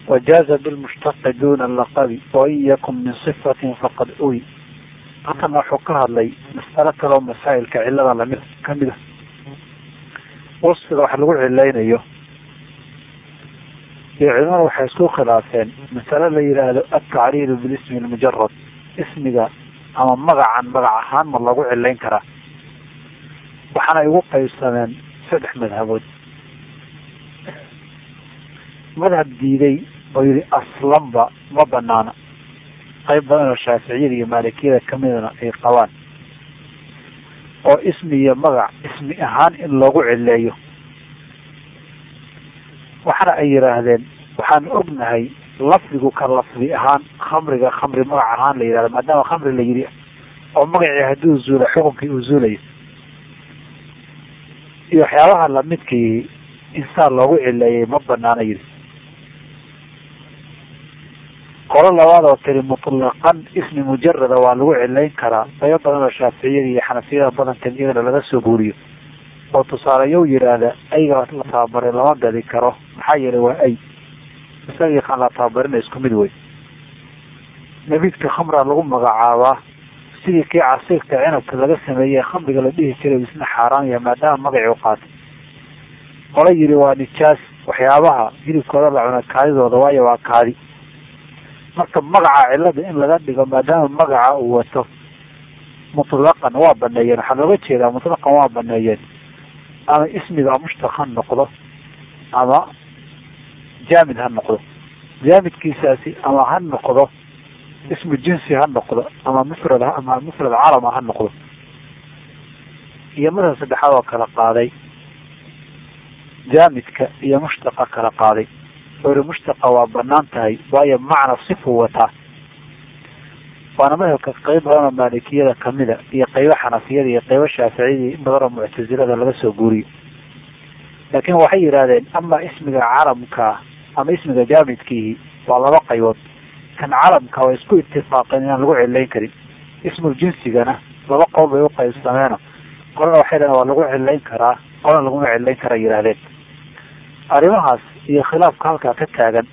wajaaza bilmushtaqi duna laqabi wain yakun min sifatin faqad uy halkana wuxuu ka hadlay mas'alo kaleo masaa'ilka cilada lamid kamid a wasfiga wax lagu cilaynayo iyo culimada waxay isku khilaafeen masale la yidhaahdo altacriidu bilismi lmujarad ismiga ama magacan magac ahaan ma lagu cilayn karaa waxaana igu qaybsameen saddex madhabood madhab diiday oo yihi aslanba ma banaana qayb badan oo shaaficiyada iyo maalikiyada kamidana ay qabaan oo ismi iyo magac ismi ahaan in loogu cileeyo waxana ay yidhaahdeen waxaan ognahay lafdigu ka lafdi ahaan khamriga khamri magac ahaan la yidhahdo maadaama khamri la yidhi oo magacii hadduu zuula xukunkii uu zuulayo iyo waxyaabaha lamidka yihi insaan loogu cileeyay ma banaana yidhi qolo labaad oo tiri mutlaqan ismi mujarada waa lagu cilayn karaa qaybo badan oo shaaficiyada iyo xanafiyada badankeed iyagana laga soo guuriyo oo tusaaleyow yidhaahda ayga la tababaray lama gadi karo maxaa yeelay waa ay isagii kaan la tababarina isku mid wey nabidka khamra lagu magacaabaa sidii kii casiirka cinabka laga sameeyey khamriga la dhihi jiray isna xaaraan yahay maadaama magacii u qaatay qola yidhi waa nijaas waxyaabaha hilibkooda la cuna kaadidooda waayo waa kaadi marka magaca cilada in laga dhigo maadaama magaca uu wato mutlaqan waa baneeyeen waxaa looga jeedaa mutlaqan waa baneeyeen ama ismiga mushtaq ha noqdo ama jaamid ha noqdo jaamidkiisaasi ama ha noqdo ismu jinsi ha noqdo ama mufrad ama mufrad calama ha noqdo iyo madhab saddexaad oo kala qaaday jaamidka iyo mushtaqa kala qaaday ori mushtaqa waa banaan tahay waayo macna sifuu wataa waana madhabka qeyb badan oo maalikiyada kamida iyo qeybo xanafiyada iyo qeybo shaaficiyada in badan oo muctazilada laga soo guuriyo laakiin waxay yidhahdeen ama ismiga calamka ama ismiga jaamidkiihi waa laba qaybood kan calamka waa isku itifaaqeen inaan lagu cilayn karin ismul jinsigana laba qowl bay uqaybsameeno qolana waxay dhahen waa lagu cilayn karaa qolana laguma cilayn karaa yidhahdeen arrimahaas iyo khilaafka halkaa ka taagan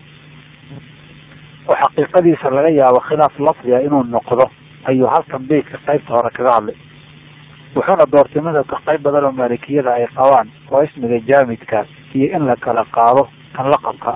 oo xaqiiqadiisa laga yaabo khilaaf lafdiga inuu noqdo ayuu halkan beydka qaybta hore kaga hadlay wuxuuna doortay madhabka qayb badan oo maalikiyada ay qabaan oo ismiga jaamidka iyo in la kala qaado kan laqabka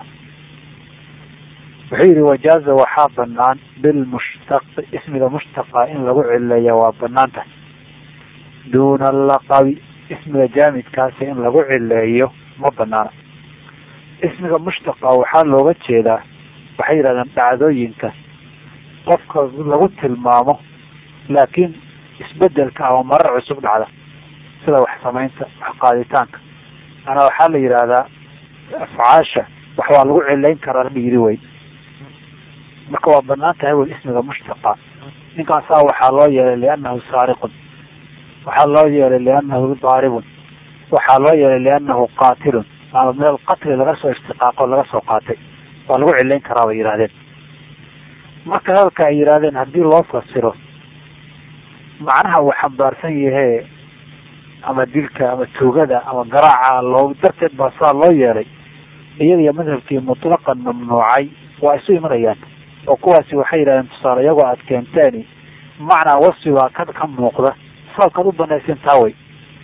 wuxuu yihi wajaaza waxaa banaan bilmushtaqi ismiga mushtaqa in lagu cileeya waa banaan tahay duuna laqabi ismiga jaamidkaasi in lagu cileeyo ma banaana ismiga mushtaqa waxaa looga jeedaa waxay yidhahdeen dhacdooyinka qofka lagu tilmaamo laakiin isbedelka ama marar cusub dhacda sida wax samaynta wax qaaditaanka ana waxaa la yidhaahdaa afcaasha wax waa lagu cilayn karaa la yiri wey marka waa banaan tahay wey ismiga mushtaqa ninkaasaa waxaa loo yeelay liannahu saariqun waxaa loo yeelay liannahu daaribun waxaa loo yeelay liannahu qaatilun ama min alqatli laga soo ishtiqaaqo laga soo qaatay waa lagu cilayn karaa bay yidhahdeen marka hadalka ay yidhahdeen haddii loo fasiro macnaha uu xambaarsan yahe ama dilka ama tuugada ama garaaca loo darteed baa saa loo yeelay iyada iyo madhabkii mutlaqan mamnuucay waa isu imanayaan oo kuwaasi waxay yidhahdeen tusaale iyagoo aad keenteeni macnaa wasfi baa ka ka muuqda sababkaad u banaysin taa wey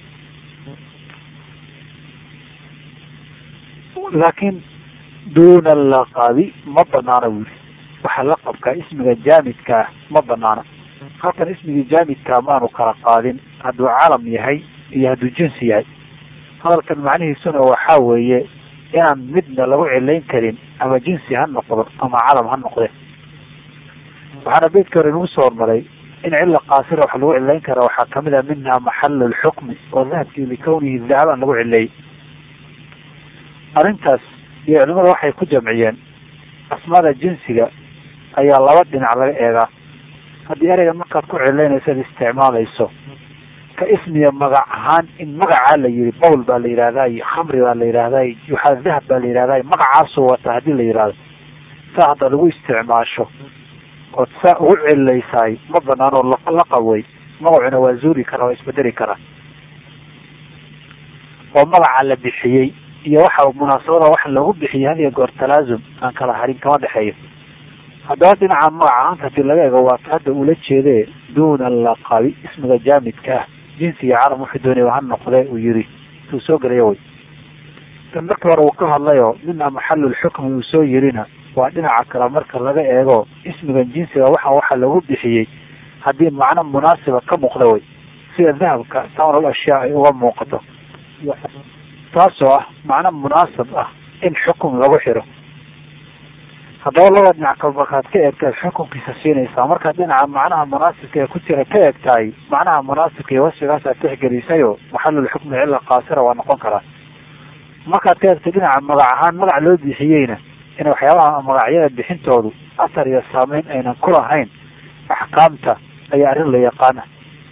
laakiin duuna laqabi ma banaana bu yiri waxa laqabka ismiga jaamidkaa ma banaana halkan ismigii jaamidkaa maanu kala qaadin hadduu calam yahay iyo hadduu jinsi yahay hadalkan macnihiisuna waxaa weeye inaan midna lagu cilayn karin ama jinsi ha noqdo ama calam ha noqde waxaana beydka hore inagu soo hormaray in cila qaasira waxa lagu cilayn kara waxaa kamid a minha maxalu lxukmi oo dahabkii likawnihi dahaban lagu cileeyey arrintaas iyo culimada waxay ku jamciyeen asmaada jinsiga ayaa laba dhinac laga eegaa haddii ereyga markaad ku cilaynayso ad isticmaalayso ka ismiya magac ahaan in magacaa la yihi bowl baa la yihahdaa iyo khamri baa la yihahdaa waxaa dahab baa la yihahdaa magacaasuu wata hadii la yihahdo saa hadda lagu isticmaasho ood saa ugu cilaysaay ma banaan oo laqab wey magacuna waa zuuri kara waa isbedeli karaa oo magaca la bixiyey iyo waxa munaasabada wax lagu bixiyo had iyo goor talaasum aan kala harin kama dhexeeyo haddaba dhinaca magac ahaanta hadii laga ego waata hadda ula jeede duuna laqabi ismiga jaamidka ah jinsiga carab wuxuu doonaya ha noqde uu yiri uu soo gelayo way tan markii hore uu ka hadlayo mina maxalulxukmi uu soo yirina waa dhinaca kale marka laga eego ismigan jinsiga waxa waxa lagu bixiyey haddii macno munaasiba ka muuqda way sida dahabka samarul ashyaa ay uga muuqato taasoo ah macno munaasib ah in xukum lagu xiro haddaba laba dhinac kal markaad ka eegtaad xukunkiisa siinaysaa markaad dhinaca macnaha munaasibka ee ku jira ka eegtahay macnaha munaasibka iyo wasfigaasaad tixgelisayo maxalulxukmi cilla qaasira waa noqon karaa markaad ka eegtay dhinaca magac ahaan magac loo bixiyeyna in waxyaabaha magacyada bixintoodu asar iyo saameyn aynan ku lahayn axkaamta ayaa arrin la yaqaana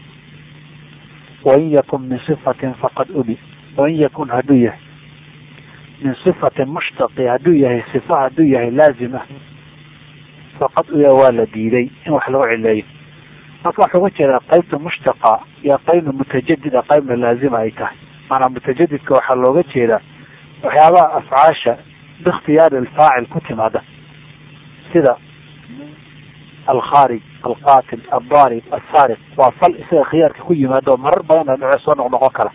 wain yakun min sifatin faqad ubi wain yakun hadduu yahay min sifatin mushtaqi hadduu yahay sifa hadduu yahay laazim ah faqad uya waa la diiday in wax lagu cileeyo marka waxaa uga jeedaa qaybta mushtaqa iyo qaybna mutajadida qaybna laazima ay tahay maanaa mutajadidka waxaa looga jeedaa waxyaabaha afcaasha biikhtiyaari alfaacil ku timaada sida alkhaarij alqaatil aldaarib alsaariq waa fal isaga khiyaarka ku yimaado marar badan dhaco soo noqnoqon kara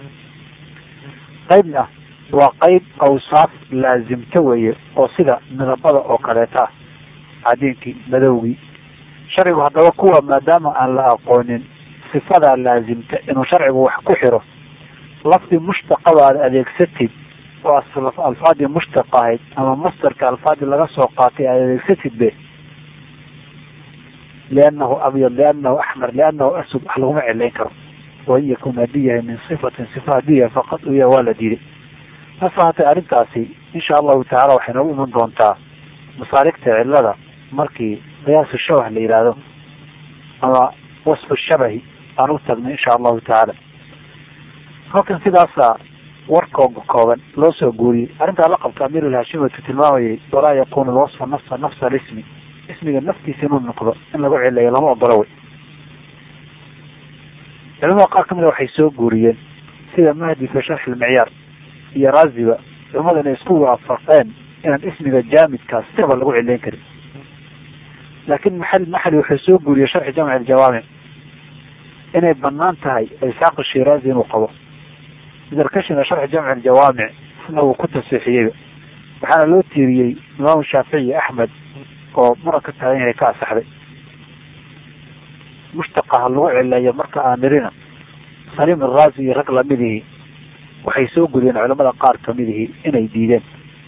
qaybna waa qayb awsaaf laazimta weeye oo sida midabada oo kaleeta ah cadiinkii madowgii sharcigu haddaba kuwa maadaama aan la aqoonin sifadaa laazimta inuu sharcigu wax ku xiro lafdi mushtaqaba aad adeegsatid oo alfaadii mushtaq ahayd ama mastarka alfaadii laga soo qaatay aad adeegsatid be liannahu abyad liannahu axmar liannahu asud wax laguma cilayn karo wain yakun hadduu yahay min sifatin sifa hadduu yahay faqad uya waa la diiday hase haatee arrintaasi insha allahu tacala waxay noogu iman doontaa masaaligta cilada markii qiyaasu shabah la yidhaahdo ama wasfu shabahi aan u tagno insha allahu tacaala halkan sidaasa warkooga kooban loo soo guuriyey arrintaa la qabta amiir alhashimatu tilmaamayay walaa yakunu lwasfa nafsa nafsa alismi ismiga naftiisa inuu noqdo in lagu cileeyo lama ogolo wey culamada qaar kamida waxay soo guuriyeen sida mahdi fi sharxi lmicyaar iyo raaziba culamada inay isku waafaqeen inaan ismiga jaamidkaas sirba lagu cileyn karin laakin maxal maxali wuxuu soo guuriyey sharxi jamci aljawaamic inay banaan tahay isxaaq shiraazi inuu qabo idarkashina sharxi jamci aljawaamic isna uu ku tasiixiyeyba waxaana loo tiiriyey imaamu shaafici axmed oo muran ka taagan yahay ka asaxday mushtaqa ha lagu cileeyo marka aan nirina saliim araazi iyo rag lamidihii waxay soo guriyeen culamada qaar kamidihii inay diideen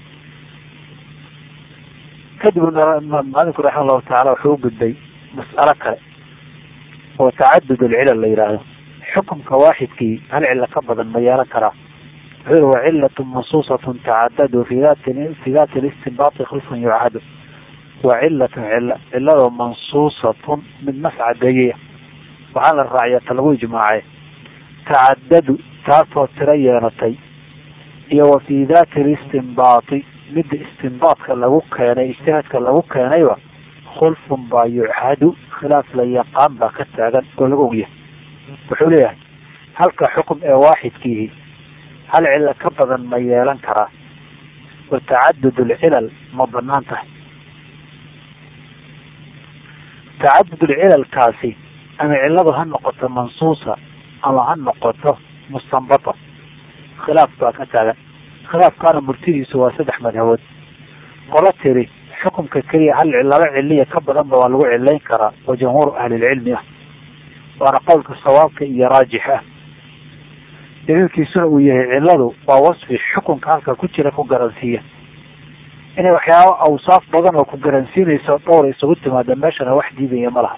kadib maalinku raxima allahu tacala wuxuu u gudbay mas'alo kale oo tacadud alcilal la yidhaahdo xukumka waaxidkii hal cilo ka badan ma yeelan karaa wuxuu yihi wa cilatun mansuusatun tacadadu fi dati fi dati listinbaati khilfun yucadu wa cilatun cilo ciladoo mansuusatun mid nas cadeeyaya waxaa la raaciya ta lagu ijmaacay tacadadu taasoo tiro yeelatay iyo wa fi dati listinbaati midda istinbaadka lagu keenay ijtihaadka lagu keenayba khulfun baa yuchadu khilaaf la yaqaan baa ka taagan oo laga ogyahay wuxuu leeyahay halka xukum ee waaxidkiihi hal cilo ka badan ma yeelan karaa wa tacadud alcilal ma banaan tahay tacadud alcilalkaasi ama ciladu ha noqoto mansuusa ama ha noqoto mustanbata khilaaf baa ka taagan khilaafkaana murtidiisu waa saddex madhabood qolo tiri xukumka keliya hal laba ciliya ka badanba waa lagu cilayn karaa oo jamhuur ahlilcilmi ah waana qowlka sawaabka iyo raajix ah daliilkiisuna uu yahay ciladu waa wasfi xukunka halka ku jira ku garansiiya inay waxyaaba awsaaf badan oo ku garansiinayso dhowra isugu timaada meeshana wax diidaya ma laha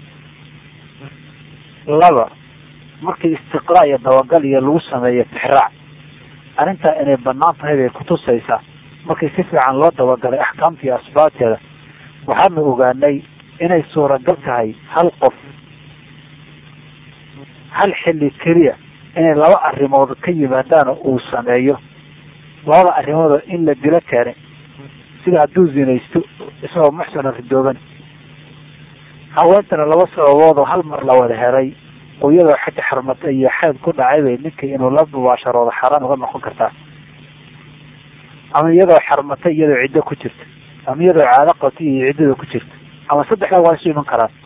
laba markii istiqraa iyo dabagal iyo lagu sameeyo tixraac arrintaa inay banaan tahay bay kutusaysaa markii si fiican loo dabagalay axkaamta iyo asbaabteeda waxaanu ogaanay inay suuragal tahay hal qof hal xilli keliya inay laba arrimood ka yimaadaan oo uu sameeyo labada arrimoodoo in la dilo keenay sida hadduu zinaysto isagoo muxsana ridooban haweentana laba sababood oo hal mar la wada helay oo iyadoo xaja xarmata iyo xeed ku dhacay bay ninkii inuu la mubaasharoodo xaaraan uga noqon kartaa ama iyadoo xarmatay iyadoo ciddo ku jirta ama iyadoo caado qabtay iyo ciddada ku jirta ama saddexda waa isu iman karaan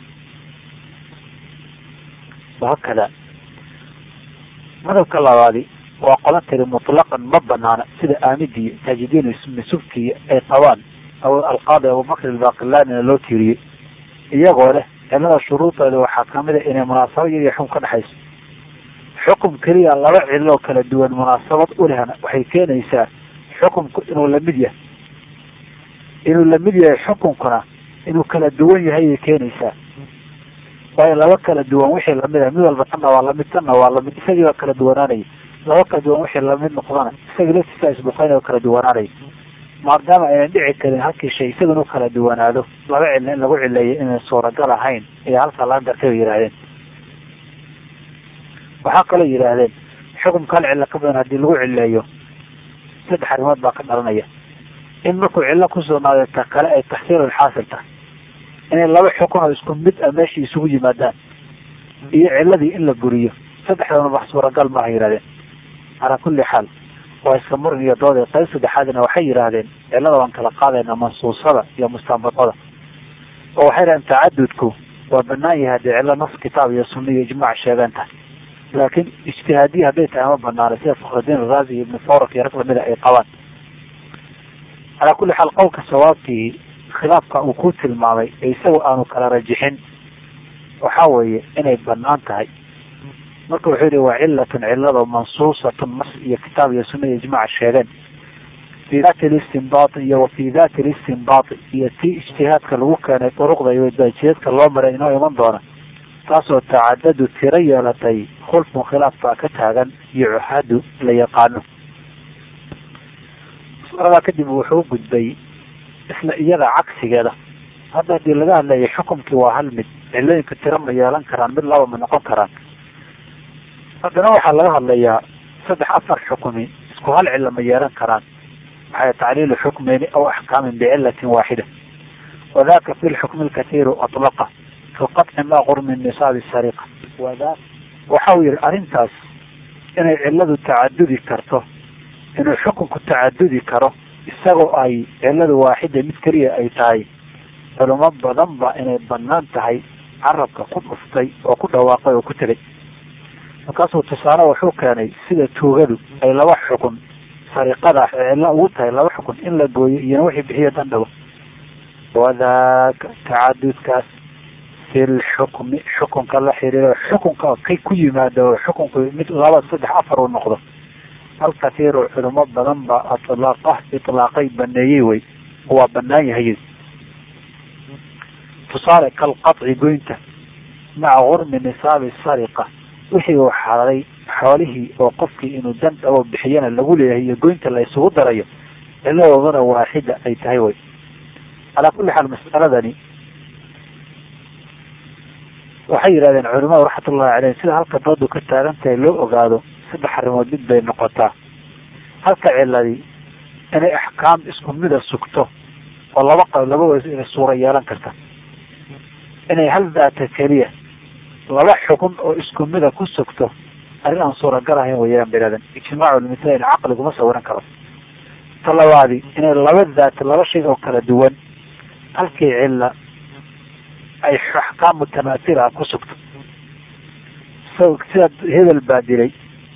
wahakada madhabka labaadi waa qola tiri mutlaqan ma banaana sida aamidiyo taajidiin misubkiya ay qabaan aw alqaadi abubakr albaqillanina loo tiiriyey iyagoo leh cilada shuruudeeda waxaa kamid a inay munaasabad iyadiyo xukun ka dhexayso xukum keliya laba ciloo kala duwan munaasabad ulehna waxay keenaysaa xukumku inuu lamid yahay inuu lamid yahay xukunkuna inuu kala duwan yahay ayay keenaysaa waayo laba kala duwan wixii lamid ah mid walba tanna waa lamid tanna waa lamid isagii baa kala duwanaanaya laba kala duwan wixii lamid noqdana isagii laftiisa isbuqayn oo kala duwanaanaya maadaama aynan dhici karin halkii shay isaga inuu kala duwanaado laba cilna in lagu cileeyo inay suuragal ahayn ayaa halkaa laga gartay bay yidhahdeen waxaa kaloo yidhaahdeen xukumka hal cilo ka badan haddii lagu cileeyo saddex arrimood baa ka dhalanaya in markuu cillo ku sugnaaday ta kale ay taxsiilul xaasil tahay inay laba xukun oo isku mid a meeshii isugu yimaadaan iyo ciladii in la buriyo saddexdana wax suuragal maaha yihahdeen calaa kulli xaal waa iska murin iyo dood qayb saddexaadna waxay yidhaahdeen cilada waan kala qaadayna mansuusada iyo mustanbadada oo waxay dhahdeen tacadudku waa banaan yahay haddii cilo nas kitaab iyo sunna iyo ijmaac sheegan tahay laakiin ijtihaadiya hadday tahay ma banaana sida fakhrudiin araazi iyo ibn fawrak iyo rag lamida ay qabaan calaa kulli xaal qowlka sawaabkii khilaafka uu ku tilmaamay ee isagoo aanu kala rajixin waxa weeye inay banaan tahay marka wuxuu yihi waa cilatun cilado mansuusatun nas iyo kitaab iyo sunna iyo ijmaac sheegeen fi dati listinbaati iyo wa fi dati listinbaati iyo tii ijtihaadka lagu keenay duruqda iyo wadaajiyeedka loo maray inoo iman doona taasoo tacadadu tiro yeelatay khulfun khilaaf baa ka taagan iyo cuhadu la yaqaano masaladaa kadib wuxuu gudbay isla iyada cagsigeeda hadda hadii laga hadlayo xukumkii waa hal mid cilooyinka tiro ma yeelan karaan mid laba ma noqon karaan haddana waxaa laga hadlayaa saddex afar xukumi isku hal cilo ma yeelan karaan waxay tacliilu xukmeyni aw axkaamin bicilatin waaxida wadaka fi lxukmi lkatiiru atlaqa kaقطci ma qur min nisaabi sariqa wada waxa uu yihi arrintaas inay ciladu tacadudi karto inuu xukunku tacadudi karo isagoo ay ciladu waaxida mid keliya ay tahay culimo badan ba inay banaan tahay carabka ku dhuftay oo ku dhawaaqay oo ku tegay markaasuu tusaale wuxuu keenay sida tuugadu ay laba xukun sariqada cillo ugu tahay laba xukun in la gooyo iyona wixii bixiyo dandhawo wadaka tacadudkaas fi lxukmi xukunka la xiriiro xukunka kay ku yimaado xukunku mid laba saddex afar uu noqdo alkatiiru culimo badan ba atlaaqa itlaaqay baneeyey wey waa banaan yahay tusaale kalqaطci goynta maca gurmi nisaabi sariqa wixii uu xaladay xoolihii oo qofkii inuu dan dhabo bixiyana lagu leeyahay iyo goynta la isugu darayo ciladoodana waaxida ay tahay wey calaa kulli xaal mas'aladani waxay yidhahdeen culimadu raxmatullahi caleyh sida halka doodu ka taagan tahay loo ogaado saddex arrimood mid bay noqotaa halka ciladii inay axkaam isku mida sugto oo laba qa laba weys inay suura yeelan karta inay hal daata keliya laba xukun oo isku mida ku sugto arrin aan suuragal ahayn wayaan bay yidhahdeen ijmaacu lmithail caqliguma sawiran karo ta labaadi inay laba daat laba shay oo kala duwan halkii cilla ay axkaam mutamaatila ku sugto so sida hebel baa dilay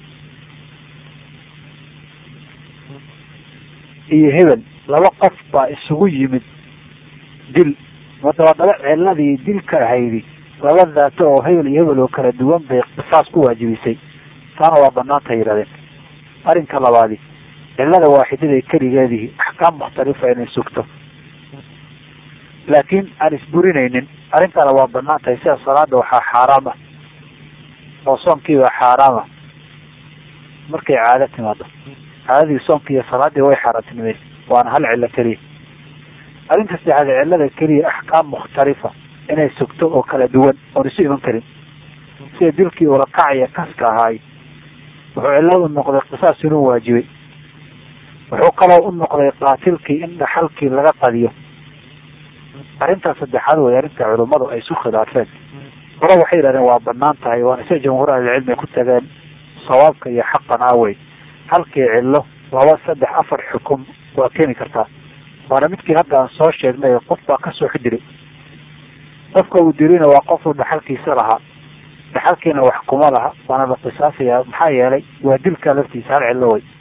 iyo hebel laba qof baa isugu yimid dil madabadaba ciladii dilka ahaydi laba daato oo hebel iyo hebel oo kala duwan bay qisaas ku waajibisay taana waa banaanta yidhahdeen arrinka labaadi cilada waaxidada keligeedii axkaam mukhtalifa inay sugto laakiin aan isburinaynin arrintana waa banaan tahay sida salaada waxaa xaaraam ah oo soonkiibaa xaaraam ah markay caado timaado caadadii soonki iyo salaadii way xaaraantinimeyn waana hal cillo keliya arrinta saddexaad cillada keliya axkaam mukhtalifa inay sugto oo kala duwan oon isu iman karin sida dilkii ulakacaya kaska ahaay wuxuu cilladu noqday qisaas inuu waajibay wuxuu kaloo u noqday qaatilkii in dhaxalkii laga qadiyo arrintaas saddexaad way arrinta culummadu ay isu khilaafeen hore waxay yidhahdeen waa banaan tahay waana sida jamhuur ahlilcilmi ku tageen sawaabka iyo xaqan awey halkii cillo laba saddex afar xukum waa keeni kartaa waana midkii hadda aan soo sheegnay qof baa kasoo xidilay qofka uu dilina waa qofuu dhaxalkiisa lahaa dhaxalkiina wax kuma laha waana la qisaasaya maxaa yeelay waa dilkaa laftiisa hal cillo way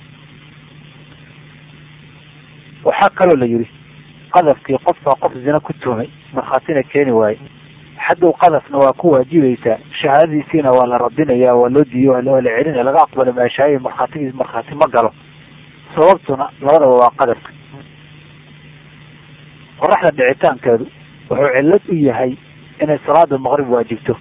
waxaa kaloo la yidhi qadafkii qof baa qof zina ku tuhmay markhaatina keeni waaye xaddow qadafna waa ku waajibaysaa shahaadadiisiina waa la radinaya waa loo diiyo waa la celinaya laga aqbali maayo shahaadadii markhaatigiis markhaati ma galo sababtuna labadaba waa qadafka qoraxda dhicitaankeedu wuxuu cillad u yahay inay salaada maqrib waajibto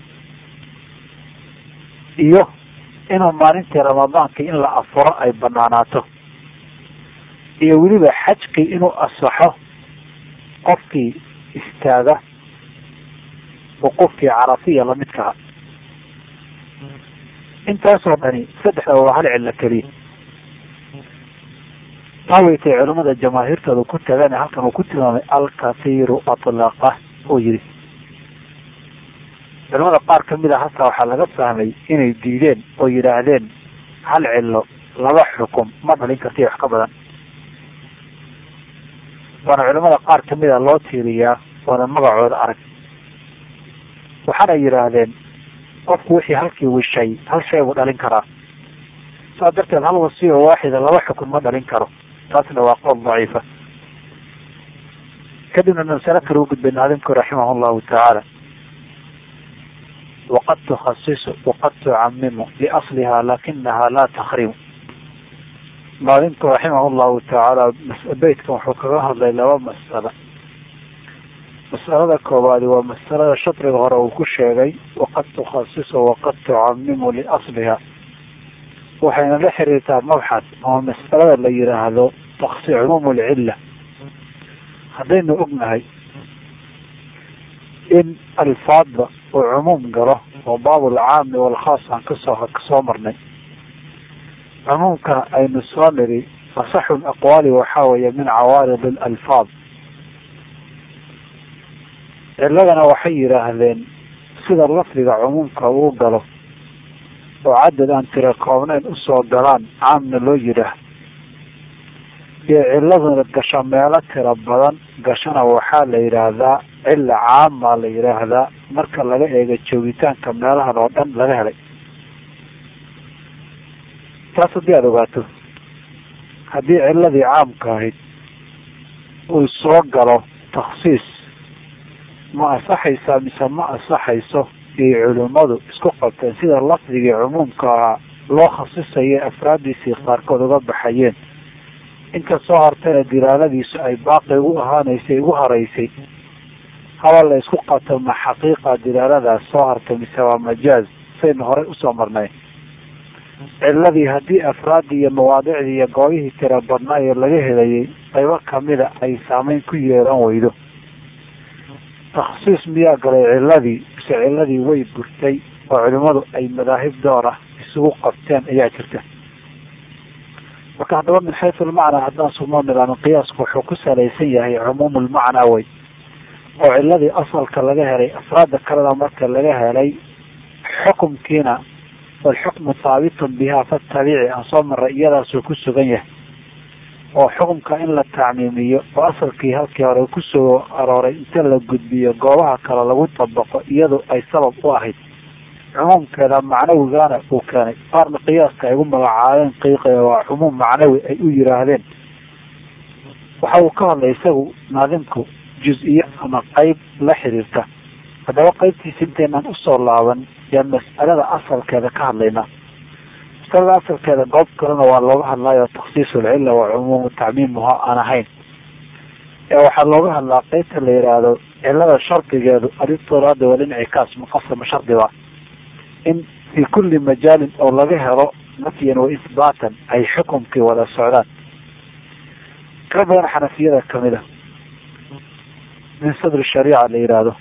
iyo inuu maalintii ramadaanka in la afuro ay banaanaato iyo weliba xajkii inuu asaxo qofkii istaaga wuquufkii carafiya lamidkaha intaasoo dhani saddexdaba waa hal cillo keliya taa waytay culimmada jamaahiirtooda ku tagan halkan uu ku tilmaamay alkathiiru atlaqa uu yihi culimada qaar kamid a halkaa waxaa laga fahmay inay diideen oo yidhaahdeen hal cillo laba xukum ma dhalin karta wax ka badan waana culimada qaar kamid a loo tiiriyaa oona magacooda arag waxaana yidhaahdeen qofku wixii halkii wishay hal shay buu dhalin karaa saas darteed hal wasiyo waaxida laba xukun ma dhalin karo taasna waa qowl daciifa kadibna masale kale u gudbay naadimku raximah llahu tacaala waqad tukhasisu waqad tucamimu liasliha lakinaha laa takrimu naadimku raximah llahu tacaala beytkan wuxuu kaga hadlay laba mas'alo mas'alada koowaadi waa masalada shadriga hore uu ku sheegay waqad tukhasisu waqad tucamimu liasliha waxayna la xiriirtaa mabxad ama mas'alada la yidhaahdo taksi cumuum lcilla haddaynu ognahay in alfaadba uu cumuum galo oo baab alcaami walkhaas aan kasoo kasoo marnay cumuumka aynu soo niri asaxu aqwaali waxaa weeye min cawaarid alalfaad ciladana waxay yidhaahdeen sida lafdiga cumuumka uu galo oo cadad aan tira koobnayn usoo galaan caamna loo yidhaah iyo ciladuna gasho meelo tira badan gashana waxaa la yidhaahdaa cilla caamaa la yidhaahdaa marka laga eego joogitaanka meelahan oo dhan laga helay taas haddii aada ogaato haddii ciladii caamka ahayd uu soo galo takhsiis ma asaxaysaa mise ma asaxayso iyo culimmadu isku qabteen sida lafdigii cumuumka ahaa loo khasisayo afraadiisii qaarkood uga baxayeen inta soo hartayna dilaaladiisu ay baaqi ugu ahaanaysay ugu horeysay haba la isku qabto ma xaqiiqa dilaaladaas soo hartay mise waa majaaz saynu horey usoo marnay ciladii haddii afraadii iyo mawaadicdii iyo goobihii tira badnaa ee laga helayay qaybo kamida ay saameyn ku yeelan weydo takhsiis miyaa galay ciladii mise ciladii way burtay oo culimadu ay madaahib door ah isugu qabteen ayaa jirta marka haddaba min xaysu lmacnaa haddaan sugnoo nidaamo qiyaasku wuxuu ku salaysan yahay cumuum lmacnaa wey oo ciladii asalka laga helay afraada kalena marka laga helay xukumkiina walxukmu haabitun biha fatabici aan soo maray iyadaasuu ku sugan yahay oo xukumka in la tacmiimiyo oo asalkii halkii hore kusoo arooray inta la gudbiyo goobaha kale lagu dabaqo iyadu ay sabab u ahayd cumuumkeeda macnawigaana uu keenay qaarna qiyaaska ay ugu magacaabeen qiiqe waa cumuum macnawi ay u yiraahdeen waxa uu ka hadlay isagu naadimku juz-iyo ama qeyb la xiriirta haddaba qeybtiisa intaynaan usoo laaban yaa mas'alada asalkeeda ka hadlaynaa masalada asalkeeda goob kalena waa looga hadlaayo taksiis ulcilla wa cumuumu tacmiimuha aan ahayn ee waxaa looga hadlaa qeybta la yidhaahdo cilada shardigeedu alistiraada walincikaas muqasama shardiba in fi kulli majaalin oo laga helo nafyan wa isbaatan ay xukumkii wada socdaan ka badan xanafiyada kamid a min sadri shariica la yidhaahdo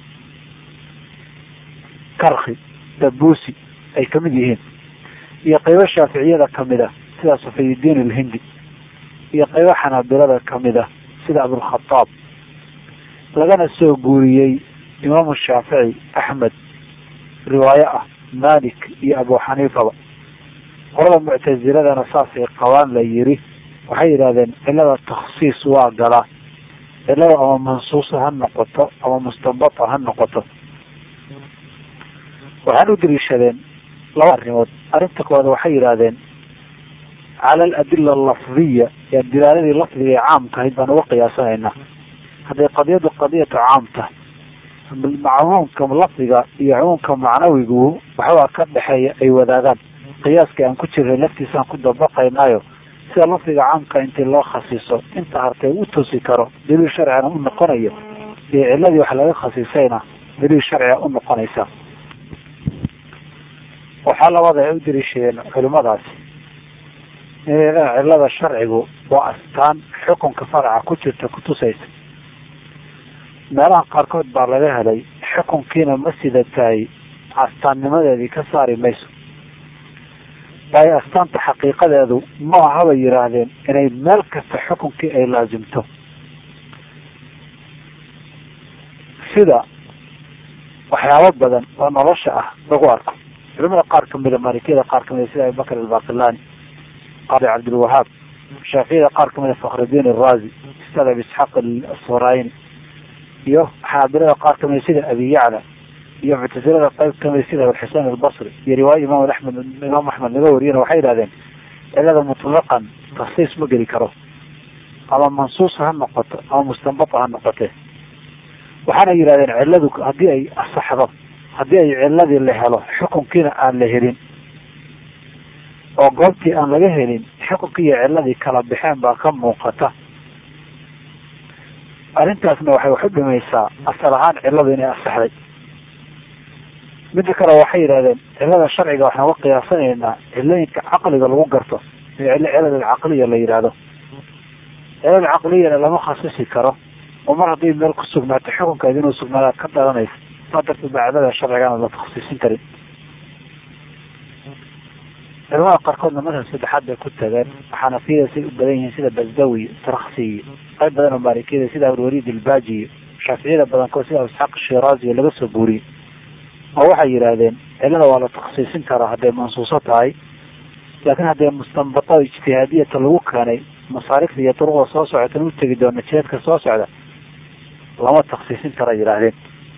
karki dabuusi ay kamid yihiin iyo qaybo shaaficiyada kamid ah sida safiyudiin alhindi iyo qaybo xanaabilada kamid ah sida abulkhataab lagana soo guuriyey imaamu shaafici axmed riwaayo ah malik iyo abu xaniifaba qolada muctasiladana saasay qabaan la yiri waxay yidhahdeen cilada takhsiis waa galaa cilada ama mansuusa ha noqoto ama mustanbata ha noqoto waxaan u daliishadeen laba arrimood arrinta koowaad waxay yidhaahdeen cala aladila alafdiya yaa dilaaladii lafdiga ee caamka ahayd baan uga qiyaasanaynaa hadday qadiyadu qadiyatu caam tahay cumuumka lafdiga iyo cumuumka macnawigu waxbaa ka dhexeeya ay wadaagaan qiyaaska aan ku jirnay laftiisaan ku dabaqaynaayo sida lafdiga caamka intii loo khasiiso inta hartay u tusi karo daliil sharcina u noqonayo iyo ciladii wax laga khasiisayna daliil sharciga u noqonaysa waxaa labada ay u daliishadeen culimadaasi inay cilada sharcigu waa astaan xukunka faraca ku jirta kutusaysa meelaha qaarkood baa laga helay xukunkiina ma sida tahay astaannimadeedii ka saari mayso waayo astaanta xaqiiqadeedu ma ahabay yidhaahdeen inay meel kasta xukunkii ay laasimto sida waxyaabo badan oo nolosha ah lagu arko culimada qaar kamida maalikiyada qaar kamida sida abubakr albaqilani qaadi cabdilwahaab shaaficiyada qaar kamida fakhrudiin arazi ustad abi isxaaq asfarayni iyo xaabilada qaar kamida sida abi yacla iyo muctasilada qayb kamida sida alxusein albasri iyo riwaaya imaam axmed imaam axmed laga wariyana waxay yidhahdeen cilada mutlaqan taksiis ma geli karo ama mansuusa ha noqoto ama mustanbata ha noqote waxaana yidhahdeen ciladu haddii ay asaxdo haddii ay ciladii la helo xukunkiina aan la helin oo goobtii aan laga helin xukunkii iyo ciladii kala baxeen baa ka muuqata arrintaasna waxay wax u dhimaysaa asal ahaan ciladu inay asaxday midda kale waxay yidhahdeen cilada sharciga waxaan uga qiyaasanaynaa cilooyinka caqliga lagu garto ee cilada alcaqliya la yidhaahdo cilada caqliyana lama khasisi karo oo mar haddii meel ku sugnaato xukunkeeda inuu sugnaada ka dhalanaysa saa darteed baa cilada sharcigana la takhsiisin karin culamada qaarkoodna madhab saddexaad bay ku tageen xanafiyada say u badan yihiin sida basdawi traksi iyo qayb badan oo maalikiyada sida alwaliid ilbaji iyo shaaficiyada badankood sida isxaaq shiraazi laga soo guuriyey oo waxay yidhaahdeen cilada waa la takhsiisin karaa hadday mansuuso tahay laakiin hadday mustanbato ijtihaadiyata lagu keenay masaarifta iyo duruqda soo socota u tegi doona jiheedka soo socda lama takhsiisin kara yidhaahdeen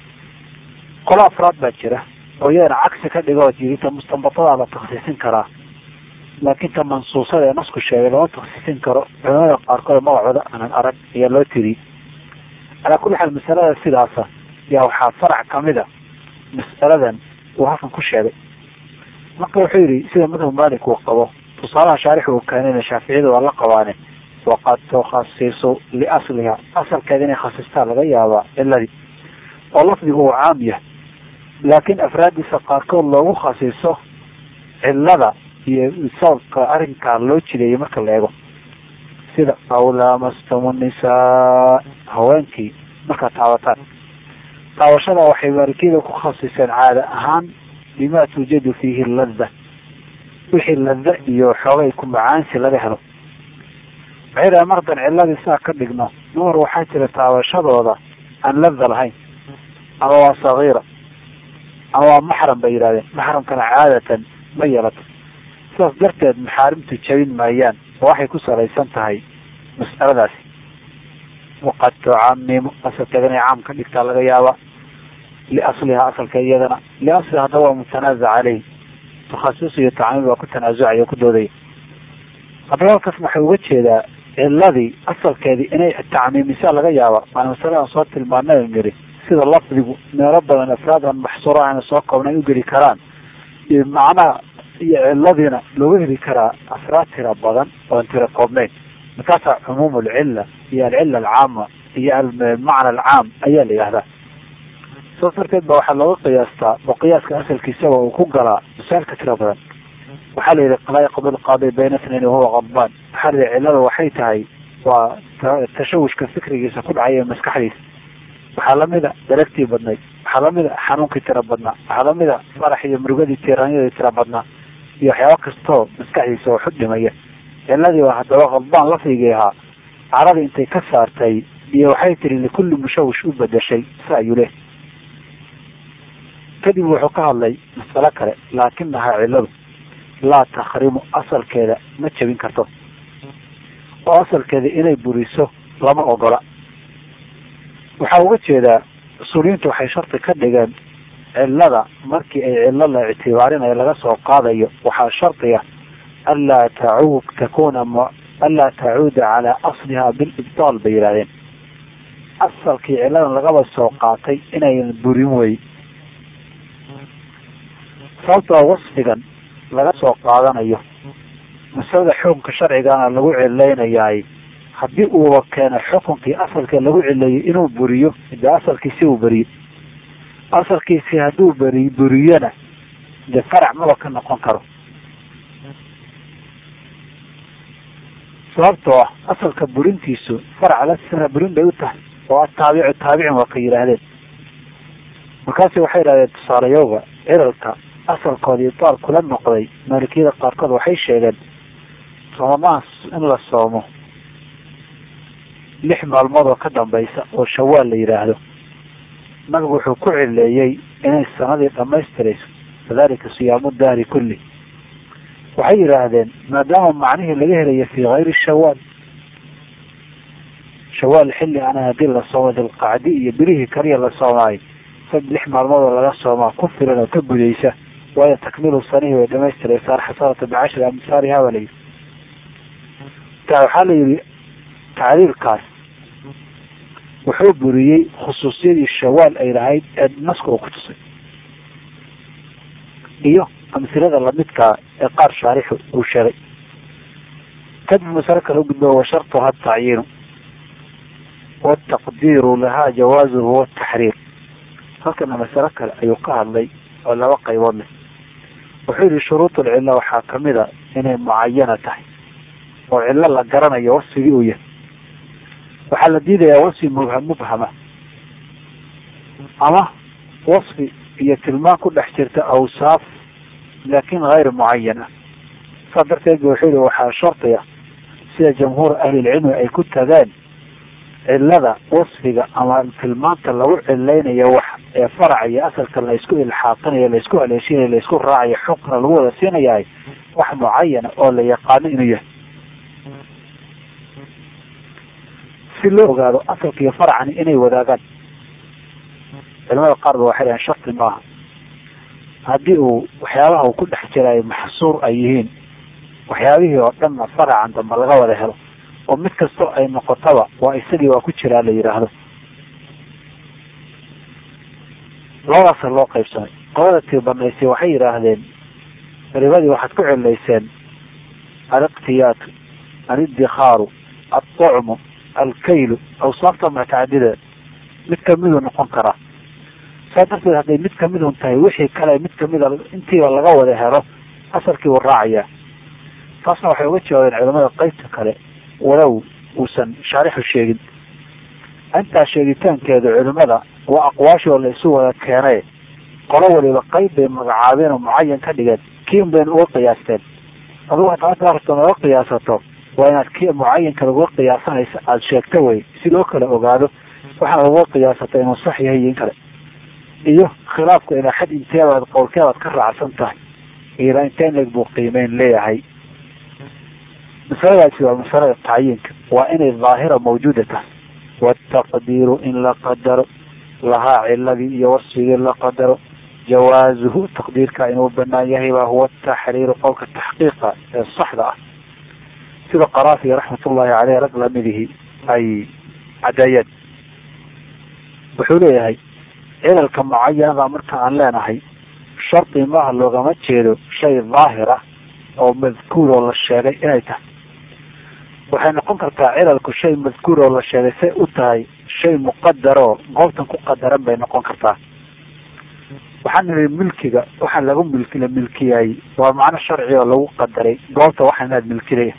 qolo afraad baa jira oo iyadana cagsi ka dhigo jirita mustanbatadaa la takhsiisin karaa laakiin ta mansuusada ee nasku sheegay lama takhsiisin karo culamada qaarkood magacooda aanan arag ayaa loo tiri calaa kulli xaal masalada sidaasa yaa waxaa farac kamida mas'aladan uu halkan ku sheegay marka wuxuu yidhi sida madhab malik uu qabo tusaalaha shaarix uu keenayna shaaficiyada waa la qabaane waqad tukhasisu liasliha asalkeeda inay khasistaa laga yaabaa ciladii oo lafdigu uu caam yahay laakiin afraadiisa qaarkood loogu khasiso cilada iyo sababka arrinkaa loo jideeyay marka la eego sida aw laamastumu nisaa haweenkii markaad taabataan taabashada waxay maalikiyada ku khasiseen caada ahaan bima tuujadu fiihi ladda wixii lada iyo xoogay ku macaansi laga helo waxay dhahay mar hadan ciladii saa ka dhigno dumar waxaa jira taabashadooda aan lada lahayn ama waa sagiira ama waa maxram bay yidhahdeen maxramkana caadatan ma yeelato sidaas darteed maxaarimtu jabin maayaan oo waxay ku salaysan tahay mas'aladaasi waqad tucamimu asalkeeda inay caam ka dhigtaa laga yaaba liasliha asalka iyadana liasliha haddaba waa mutanaazac caleyh takhasus iyo tacmiim waa ku tanaasucaya o ku doodaya haddaba halkaas waxay uga jeedaa ciladii asalkeedii inay tacmiimisa laga yaaba waana masale aan soo tilmaanay niri sida lafdigu meelo badan afraadan maxsuura ana soo koobna ay ugeli karaan iyo macnaha iyo ciladiina looga heli karaa afraad tira badan oon tira koobnayn markaasaa cumuum alcilla iyo alcilla alcaama iyo almacna alcaam ayaa la yihahdaa saas darteed ba waxaa looga qiyaastaa oo qiyaaska asalkiisaba uu ku galaa masaa'il ka tira badan waxaa la yihi laa yaqdi lqaadi bayna snayn wahuwa qadbaan waxaa la yihi cillada waxay tahay waa tashawushka fikrigiisa ku dhacaya maskaxdiisa waxaa lamida daragtii badnayd waxaa lamida xanuunkii tira badnaa waxaa lamida farax iyo murugadii tiiraanyadii tira badnaa iyo waxyaaba kastoo maskaxdiisa waxu dhimaya ciladii waa haddaba qadbaan lafdigii ahaa caradii intay ka saartay iyo waxay tiri likulli mushawish u bedeshay sa ayuu leh kadib wuxuu ka hadlay masalo kale laakinahaa ciladu laa takhrimu asalkeeda ma jebin karto oo asalkeeda inay buriso lama ogola waxaa uga jeedaa usuuliyiintu waxay shardi ka dhigeen cilada markii ay cilo la ictibaarinayo laga soo qaadayo waxaa shardiga anlaa tacuud takuna anlaa tacuuda calaa asliha bilibtaal bay yidhahdeen asalkii ciladan lagaba soo qaatay inayan burin wey sababtoo wasfigan laga soo qaadanayo masalada xukunka sharcigana lagu cilaynayaay haddii uuba keeno xukunkii asalka lagu cileeyey inuu buriyo de asalkiisi uu beriyo asalkiisi hadduu beri buriyona de farac maba ka noqon karo sababtoo ah asalka burintiisu farac la burin bay u tahay oo ataabicu taabicin waa ka yidhaahdeen markaasi waxay yidhahdeen tusaalayowga cilalka asalkooda ibtaal kula noqday maalikiyada qaarkood waxay sheegeen ramadaans in la soomo lix maalmood oo ka dambaysa oo shawaal la yidhaahdo nabigu wuxuu ku cileeyey inay sanadii dhamaystirayso kadalika siyaamu dahri kulli waxay yidhaahdeen maadaama macnihii laga helayo fii kayri shawaal shawaal xilli ana hadii la soomo dilqacdi iyo bilihii kaliya la soomaayo sad lix maalmood oo laga soomaa ku filan oo ka gudaysa waayo takmiilu sanihii way dhamaystiraysaa xasanata bicashri amsaariha baa layidhi ta waxaa la yidhi tacliilkaas wuxuu buriyey khusuusiyadii shawaal ay lahayd ee naska uu ku tusay iyo amhilada lamidkaa ee qaar shaarixu uu sheegay kadib masalo kale ugudbo wa shartuha tacyiinu wataqdiiru lahaa jawaazuhu wataxriir halkana masalo kale ayuu ka hadlay oo laba qaybood leh wuxuu yihi shuruud ulcilla waxaa kamid a inay mucayana tahay oo cillo la garanayo wasfigii uu yahay waxaa la diidayaa wasfi mubha mubhama ama wasfi iyo tilmaan ku dhex jirta awsaaf laakin hayr mucayan ah saas darteed ba wuxuu yihi waxaa shardiga sida jamhuur ahlilcilmi ay ku tageen cilada wasfiga ama tilmaanta lagu cilaynayo wax ee faraca iyo asalka la isku ilxaaqinayo laisku haleeshinayo laisku raacayo xunkana lagu wada siinayahay wax mucayana oo la yaqaano inuu yahay si loo ogaado asalka iyo faracani inay wadaagaan culamada qaar ba waxay dhahen shardi maaha haddii uu waxyaabaha uu ku dhex jiraayo maxsuur ay yihiin waxyaabihii oo dhanna faracan dambe laga wada helo oo mid kastoo ay noqotaba waa isagii waa ku jiraa la yidhaahdo labadaasa loo qaybsamay qolada tii banaysay waxay yidhaahdeen ribadii waxaad ku cilayseen aliqtiyaatu alidikaaru alطucmu alkaylu awsaafta mutacadida mid kamiduu noqon karaa saa darteed hadday mid kamidun tahay wixii kale mid kamida intiiba laga wada helo asalkii wuu raacayaa taasna waxay uga jawaabeen culamada qeybta kale walow uusan shaarixu sheegin intaa sheegitaankeedu culimada waa aqwaashoo la isu wada keenay qolo waliba qeyb bay magacaabeen oo mucayan ka dhigeen kiin bayna uga qiyaasteen adugu hadaad rabto naga qiyaasato waa inaad ki mucayanka laguga qiyaasanaysa aada sheegto wey si loo kala ogaado waxaana laguga qiyaasata inuu sax yahay iyo in kale iyo khilaafku ilaa xad inteebaad qowlkeebaad ka raacsan tahay ilaa intee leg buu qiimeyn leeyahay masaladaasi waa masalada tacyiinka waa inay daahira mawjuuda tahay wataqdiiru in la qadaro lahaa ciladii iyo wasfigii la qadaro jawaazuhu taqdiirka inuu banaan yahay baa huwa taxriiru qowlka taxqiiqa ee saxda ah sida qaraafi raxmatullahi caleyh rag lamidihi ay cadeeyeen wuxuu leeyahay cilalka mucayanada marka aan leenahay shardi maaha loogama jeedo shay daahir ah oo madkuur oo la sheegay inay tahay waxay noqon kartaa cilalku shay madkuur oo la sheegay say u tahay shay muqadaroo goobtan ku qadaran bay noqon kartaa waxaan nidhi milkiga waxaa lagu milki la milkiyay waa macno sharci oo lagu qadaray goobta waxaa inaad milkinaya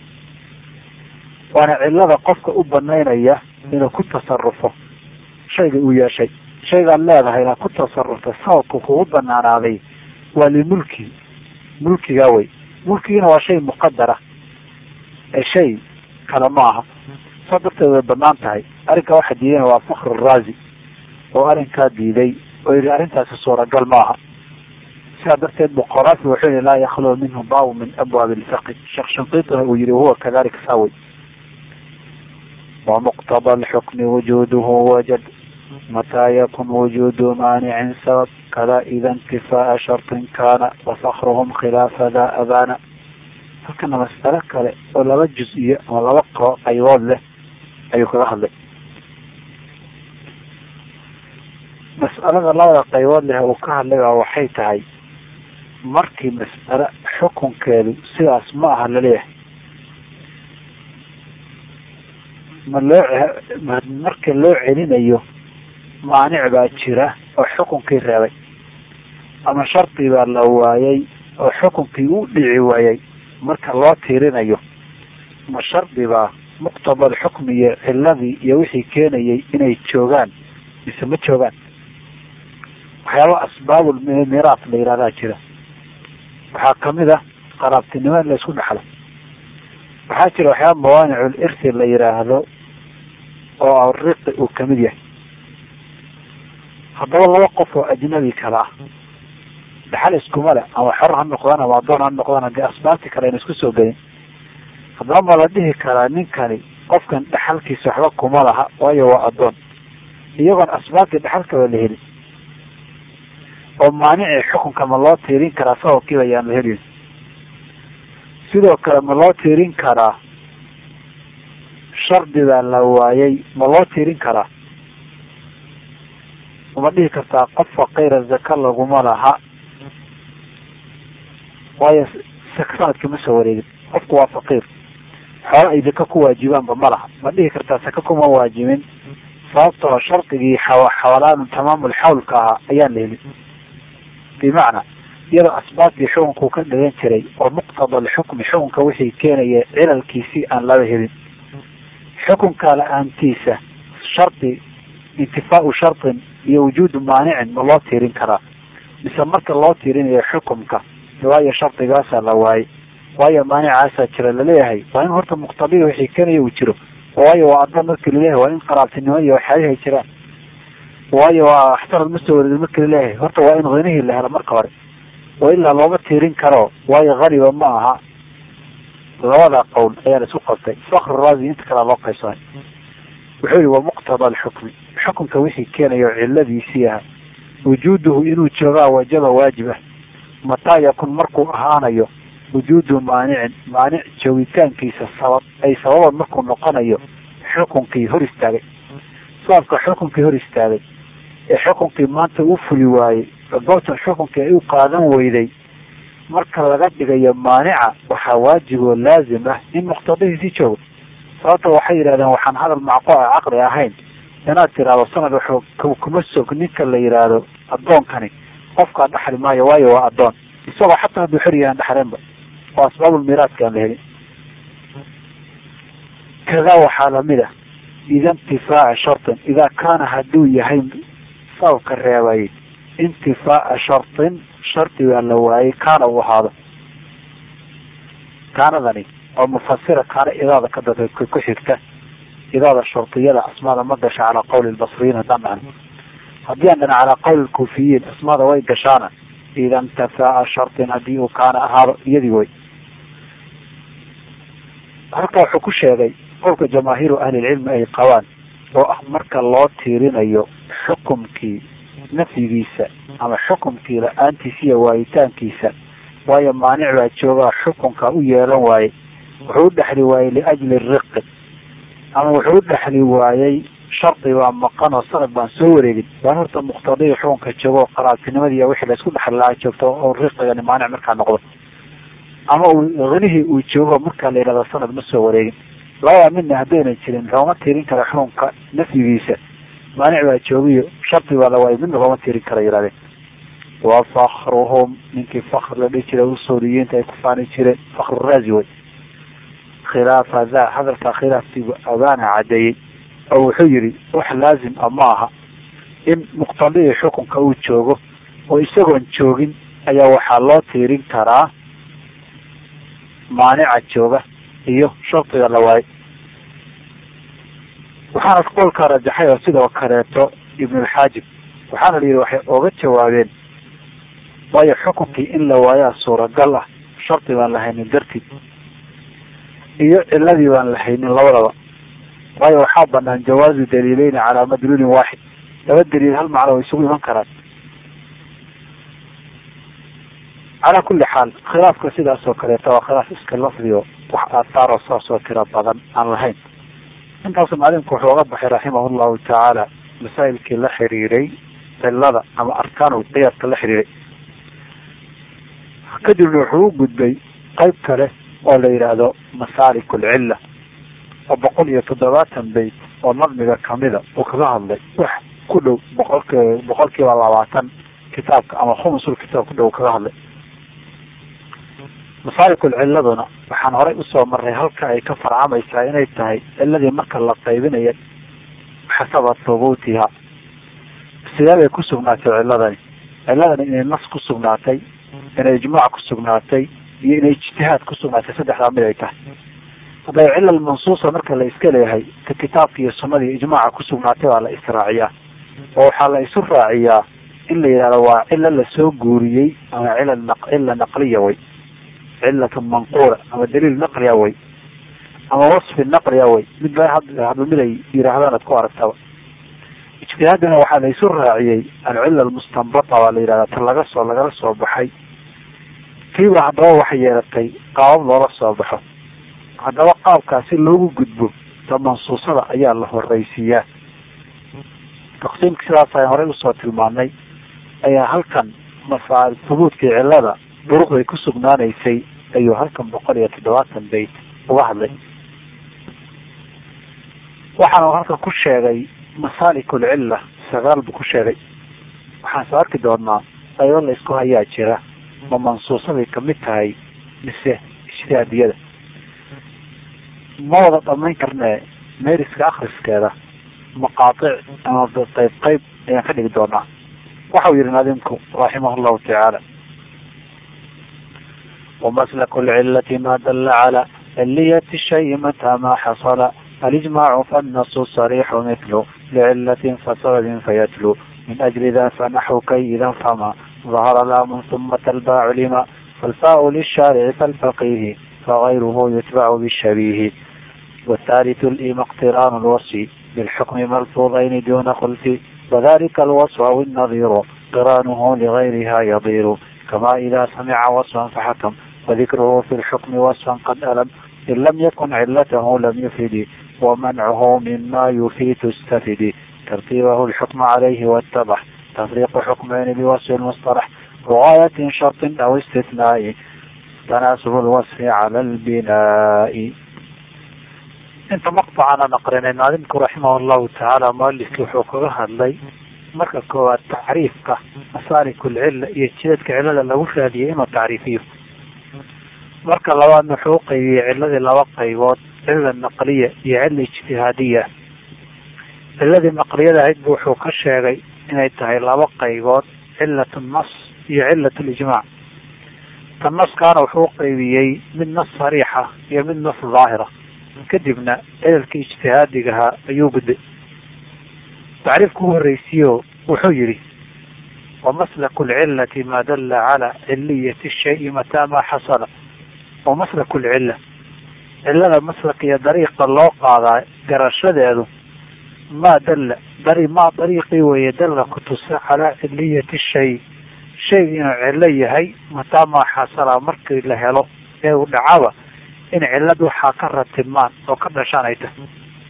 waana cilada qofka u banaynaya inuu ku tasarufo shayga uu yeeshay shaygaad leedahay inaad ku tasarufta sababka kugu banaanaaday waa limulki mulkigaa wey mulkigiina waa shay muqadara ee shay kale ma aha saa darteed way banaan tahay arrinkaa waxaa diidana waa fakr raazi oo arrinkaa diiday oo yihi arrintaasi suuragal maaha sidaa darteed buqoraafi wuxuu yihi laa yakhluwa minhu baabu min abwaabi lfiqi sheekh shanqiituna uu yihi huwa kadalika saawey ومقتضى الحكم وجوده وجد متى يكن وجود مانع سبب كذا إذا انتفاء شرط كان وفخرهم خلاف ذا أبانا halkana masalo kale oo laba juz-iyo ama laba qo qaybood leh ayuu kaga hadlay mas'alada labada qaybood leh uu ka hadlay baa waxay tahay markii mas'alo xukunkeedu sidaas ma aha laleeyahay ma loo marka loo celinayo maanic baa jira oo xukunkii reebay ama shardi baa la waayay oo xukunkii u dhici waayay marka loo tiirinayo ma shardi baa muqtabal xukmi iyo ciladii iyo wixii keenayay inay joogaan mise ma joogaan waxyaaba asbaabul miraat la yihahdaa jira waxaa kamid ah qaraabtinimo in la isku dhexlo waxaa jira waxyaaba mawaanicul irsi la yiraahdo oo ariqi uu kamid yahay haddaba laba qof oo ajnabi kale ah dhaxal iskuma le ama xor ha noqdaan ama adoon ha noqdaan hadii asbaabti kale ayna isku soo gelin haddaba ma la dhihi karaa ninkani qofkan dhaxalkiisa waxba kuma laha waayo waa adoon iyagoon asbaabtii dhaxalkaba la helin oo maanicii xukunka ma loo tiirin karaa sababkiiba ayaan la helin sidoo kale ma loo tiirin karaa shardi baa la waayay ma loo tiirin karaa uma dhihi kartaa qof faqiira zaka laguma laha waayo sanadkii ma soo wareegin qofku waa faqiir xoolo ay zaka ku waajibaanba ma laha ma dhihi kartaa saka kuma waajibin sababtoo shardigii xawalaanu tamaamul xawlka ahaa ayaan la helin bimacnaa iyadoo asbaabtii xukunkuu ka dhigan jiray oo muqtada alxukmi xukunka wixii keenaya cilalkiisii aan laba helin xukunka la-aantiisa shardi intifaau shardin iyo wujuudu maanicin ma loo tiirin karaa mise marka loo tiirinayo xukumka waayo shardigaasaa la waayay waayo maanicaasaa jira laleeyahay waa in horta muqtadiga wixii keenaya uu jiro waayo waa adoon marki laleeyahay waa in qaraabtinimo iyo waxyaalihi ay jiraan waayo waa axtarad ma soo wareegin marki laleeyahay horta waa in hanihii la helo marka hore oo ilaa looma tiirin karo waayo haniba ma aha labada qowl ayaa la isku qabtay fakr raasi inta kalea loo qaybsanay wuxuu yihi wa muqtada alxukmi xukunka wixii keenayo ciladiisii aha wujuuduhu inuu joogaa wajaba waajib ah mataa yakun markuu ahaanayo wujuudu maanicin maanic joogitaankiisa sabab ay sababan markuu noqonayo xukunkii hor istaagay sababka xukunkii hor istaagay ee xukunkii maanta u fuli waayey goobtan xukunkii ay u qaadan weyday marka laga dhigayo maanica waxaa waajib oo laazim ah in muqtadihiisii joogo sababta waxay yidhahdeen waxaan hadal macqo a caqli ahayn inaad tiraahdo sanad wuxuu kuma sog ninka la yidhaahdo addoonkani qofkaa dhaxli maayo waayo waa addoon isagoo xataa hadduu xor yahan dhaxleenba oo asbaabulmiiraadka aan la helin kadaa waxaa lamid ah ida intifaaca shartin idaa kaana hadduu yahay sababka reebayay intifaaca shartin shardigaa la waayay kaana uu ahaado kaanadani oo mufasira kaana idaada ka da ku xigta idaada shardiyada asmaada ma gasha calaa qawli lbasriyiin haddaan macno haddii aan dhana calaa qawli lkuufiyiin asmaada way gashaana ida intafaaca shartin haddii uu kaana ahaado iyadii way halka wuxuu ku sheegay qowlka jamaahiiru ahlilcilmi ay qabaan oo ah marka loo tiirinayo xukumkii nafyigiisa ama xukumkii la-aantiisa iyo waayitaankiisa waayo maanic baa joogaa xukunka u yeelan waayey wuxuu u dhexli waayey liajli riqi ama wuxuu u dhexli waayey shardi baa maqan oo sanad baan soo wareegin waan horta muqtadii xukunka joogo qaraabtinimadii iyo wixii laisku dhexli lahaa joogto oo riqigani maanic markaa noqdo ama uu hanihii uu joogo markaa la yidhahdo sanad ma soo wareegin labada midna haddayna jirin looma tiirin kara xukunka nafyigiisa maanic baa joogiyo shardi baa la waayay midna looma tiirin kara yihahdeen wa fakruhum ninkii fakr la dhihi jiray usuuriyiinta ay ku faani jireen fakru raazi way khilaafa da hadalkaa khilaafkiibu abaana cadeeyey oo wuxuu yihi wax laazim a ma aha in muqtadihii xukunka uu joogo oo isagoon joogin ayaa waxaa loo tiirin karaa maanica jooga iyo shardiga la waayay waxaana qowlkaa rajaxay oo sidoo kaleeto ibnulxaajib waxaana la yidhi waxay oga jawaabeen waayo xukunkii in la waayaa suuragal ah shardi baan la haynin dartiid iyo ciladii baan la haynin labadaba waayo waxaa banaan jawaazu daliileyni calaa madluulin waaxid laba daliil hal macno way isugu iman karaan calaa kulli xaal khilaafka sidaas oo kaleeta waa khilaaf iska lafdiyo wax aathaaroo saas oo tiro badan aan lahayn intaasu macalinku wuxuu oga baxay raximah llahu tacaala masaa'ilkii la xiriiray cilada ama arkaanul qiyaadka la xiriiray kadibna wuxuu u gudbay qayb kale oo la yidhaahdo masaalik alcilla oo boqol iyo toddobaatan bayt oo nadmiga kamida uu kaga hadlay wax ku dhow boqolki boqol kiiba labaatan kitaabka ama khumusul kitaab ku dhow kaga hadlay masaalikul cilladuna waxaan horay usoo maray halka ay ka farcamaysaa inay tahay ciladii marka la qaybinaya xasaba thubuutiha sidee bay ku sugnaatay ciladani ciladani inay nas ku sugnaatay inay ijmaac ku sugnaatay iyo inay ijtihaad ku sugnaatay saddexdaa mid ay tahay hadday cilal mansuusa marka la iska leeyahay ta kitaabka iyo sunada iyo ijmaaca ku sugnaatay baa la israaciyaa oo waxaa la isu raaciyaa in la yidhahdo waa cilo lasoo guuriyey ama cila cila naqliya way cilatu manquula ama daliil naqliya way ama wasfi naqliya way mid ba hadba mid ay yidhaahdaan ad ku aragtaba ijtihaadina waxaa la isu raaciyey alcila almustanbata baa la yidhahdaa ta laga soo lagala soo baxay kiiba haddaba waxay yeelatay qaabab loola soo baxo haddaba qaabkaasi loogu gudbo ta mansuusada ayaa la horeysiiyaa taqsiimka sidaas aan horey usoo tilmaanay ayaa halkan masaal hubuudkii cilada duruqday ku sugnaanaysay ayuu halkan boqol iyo toddobaatan bayt uga hadlay waxaanu halkan ku sheegay masaalikul cilla sagaal buu ku sheegay waxaan soo arki doonaa qaybo la isku hayaa jira ma mansuusaday kamid tahay mise ijtihaadiyada ma wada dhamayn karne meeriska akriskeeda maqaatic ama qayb qayb ayaan ka dhigi doonaa waxau yihi naadimku raximah llahu tacaala ومسلك العلة ما دل على علية الشيء متى ما حصل الإجماع فالنص الصريح مثله لعلة فسبب فيتلو من أجل ذا فنحو كي إذا فما ظهر لام ثم تلباع لما فالفاء للشارع فالفقيه فغيره يتبع بالشبيه والثالث الإيم اقتران الوصف بالحكم ملفوظين دون خلف وذلك الوصف أو النظير قرانه لغيرها يضير كما إذا سمع وصفا فحكم وذكره في الحكم وصفا قد ألم إن لم يكن علته لم يفد ومنعه مما يفيد تستفد ترتيبه الحكم عليه واتضح تفريق حكمين بوصف المصطلح رواية شرط أو استثناء تناسب الوصف على البناء inta maqطacana naqrinay naadimku raximah llahu tacaala mualifki wuxuu kaga hadlay marka koowaad tacriifka masaarik lcilla iyo jidadka cilada lagu raadiyay inuu tacriifiyo marka labaadna wuxuu uqaybiyey ciladii laba qaybood cilla naqliya iyo cilla ijtihaadiya ciladii naqliyada ahayd bu wuxuu ka sheegay inay tahay laba qaybood cilat nas iyo cilat lijmaac ta naskaana wuxuu uqaybiyey mid nas sariixa iyo mid nas daahira kadibna cilalkii ijtihaadigahaa ayuu gudbay tacriifku u horeysiyo wuxuu yihi wamaslaku lcilati ma dalla cala ciliyati shayi mataa ma xasala wamaslaku lcilla cilada maslak iyo dariiqa loo qaadaa garashadeedu maa dalla dari maa dariiqii weeye dalla kutusa calaa ciliyati shay shayga inuu cillo yahay mataa maa xasala markii la helo ee uu dhacaba in cilad waxaa ka ratibmaan oo ka dhashaan ay tahay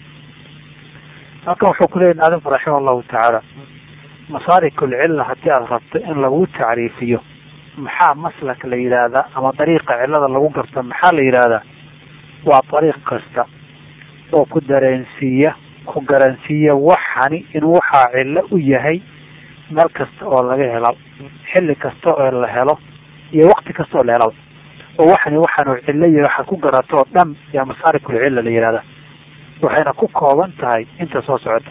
halkan wuxuu kuleyahy naadimku raxima allahu tacaala masaalikul-cilla haddii aada rabto in lagu tacriifiyo maxaa maslak la yidhaahdaa ama dariiqa cillada lagu garto maxaa la yidhaahdaa waa dariiq kasta oo ku dareensiiya ku garansiiya waxani inuu waxaa cillo u yahay meel kasta oo laga helo xilli kasta oo la helo iyo waqti kasta oo la helaba oo waxani waxaanu cillo yahay waxaad ku garato oo dhan yaa masaarikulcilla la yihahda waxayna ku kooban tahay inta soo socota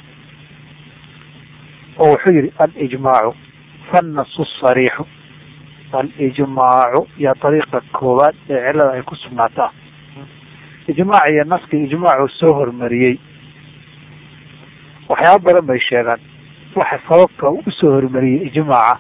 oo wuxuu yihi alijmaacu fannasu sariixu alijmaacu iyo dariiqa koowaad ee cillada ay ku sugnaataa ijmaac iyo naskii ijmaacu soo hormariyey waxyaaba badan bay sheegaan waxa sababka u usoo hormariyey ijmaaca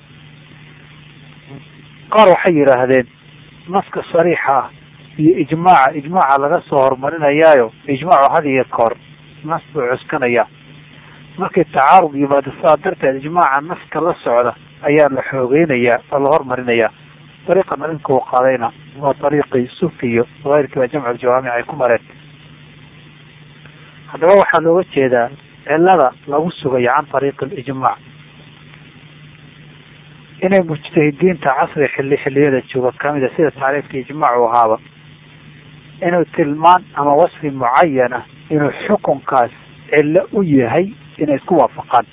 qaar waxay yidhaahdeen naska sariixa ah iyo ijmaaca ijmaaca laga soo horumarinayaayo ijmaacu had iyo koor nas buu cuskanaya markii tacaarud yimaado sidaa darteed ijmaaca naska la socda ayaa la xoogeynayaa oo la hormarinayaa dariiqan arrinka uu qaadayna waa dariiqii sufi iyo keyrkiiba jamcu jawaamic ay ku mareen haddaba waxaa looga jeedaa cilada lagu sugayo can ariiqi alijmaac inay mujtahidiinta casri xilli xilliyada jooga kamida sida taariifka ijmaacu ahaaba inuu tilmaan ama wasfi mucayana inuu xukunkaas cillo u yahay inay isku waafaqaan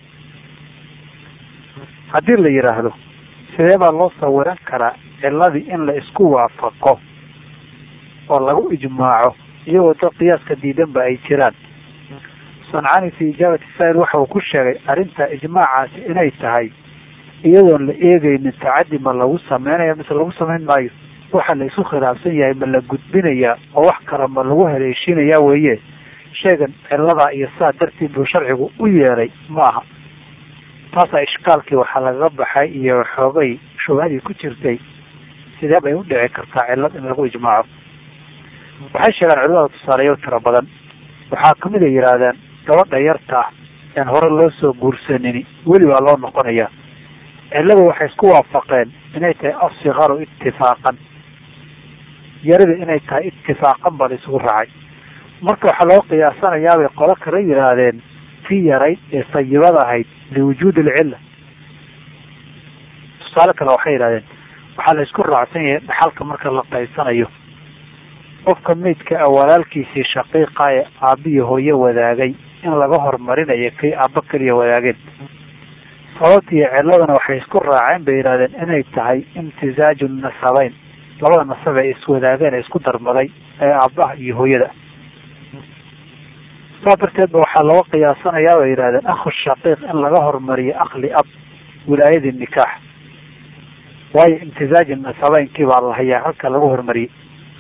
haddii la yidhaahdo sidee baa loo sawiran karaa ciladii in la isku waafaqo oo lagu ijmaaco iyagoo dad qiyaaska diidanba ay jiraan sancani fi ijaabati saa'il waxa uu ku sheegay arrinta ijmaacaasi inay tahay iyadoon la eegeynin tacadi ma lagu sameynaya mise lagu samayn maayo waxa la isu khilaafsan yahay ma la gudbinayaa oo wax kale ma lagu haleeshiinayaa weeye sheegan ciladaa iyo saa dartiid buu sharcigu u yeelay ma aha taasaa ishkaalkii waxaa lagaga baxay iyo xoogay shubhadii ku jirtay sidee bay u dhici kartaa cilad in lagu ijmaaco waxay sheegaan culimada tusaaleyo tiro badan waxaa kamid a yidhaahdeen gabadha yarta ah aan hore loo soo guursanini weli baa loo noqonayaa ciladu waxay isku waafaqeen inay tahay asikaru itifaaqan yarida inay tahay itifaaqan baa la isugu raacay marka waxaa loo qiyaasanayaabay qolo kala yidhaahdeen tii yarayd ee sayibada ahayd liwujuudi alcilla tusaale kale waxay yidhahdeen waxaa la isku raacsan yahay dhaxalka marka la qaybsanayo qofka meydka a walaalkiisii shaqiiqa ee aabbiyo hooye wadaagay in laga hormarinayo kay aabba keliya wadaageen sababtiiyo ciladana waxay isku raaceen bay yidhahdeen inay tahay imtisaaju nasabeyn labada nasab ee iswadaageen ee isku darmaday ee aabbaha iyo hooyada saa darteed ba waxaa looga qiyaasanayaa bay yidhahdeen akhu shaqiiq in laga hormariyo akli ab wilaayadii nikaax waayo imtisaaji nasabeynkii baa la hayaa halka lagu hormariyey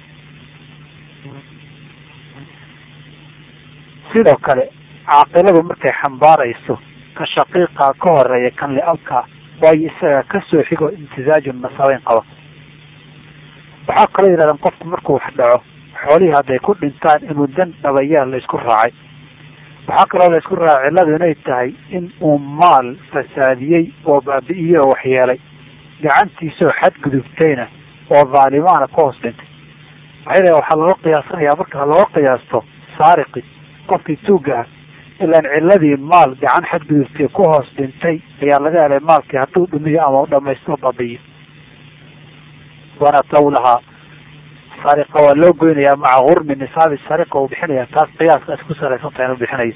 sidoo kale caaqiladu markay xambaarayso ka shaqiiqa ka horeeya kan liabka waayo isaga kasoo xigo imtisaaju nasabeyn qaba waxaa kaloo yidhahdeen qofku markuu wax dhaco xoolihii hadday ku dhintaan inuu dan dhabayaa la isku raacay waxaa kaloo la isku raacay cilladu inay tahay in uu maal fasaadiyey oo baabi'iyey oo waxyeelay gacantiisoo xadgudubtayna oo dhaalimaana ka hoos dhintay waxay leeyn waxaa looga qiyaasanayaa marka looga qiyaasto saariqi qofkii tuuga ah ilaan ciladii maal gacan xadgudubtay ku hoos dhintay ayaa laga helay maalkii hadduu dhumiyo ama u dhamaysto baabi'iyo wanataw lahaa sariqa waa loo goynayaa maca gurmi nisaabi sariqa uu bixinaya taas qiyaaskaas ku salaysan tahay inuu bixinayo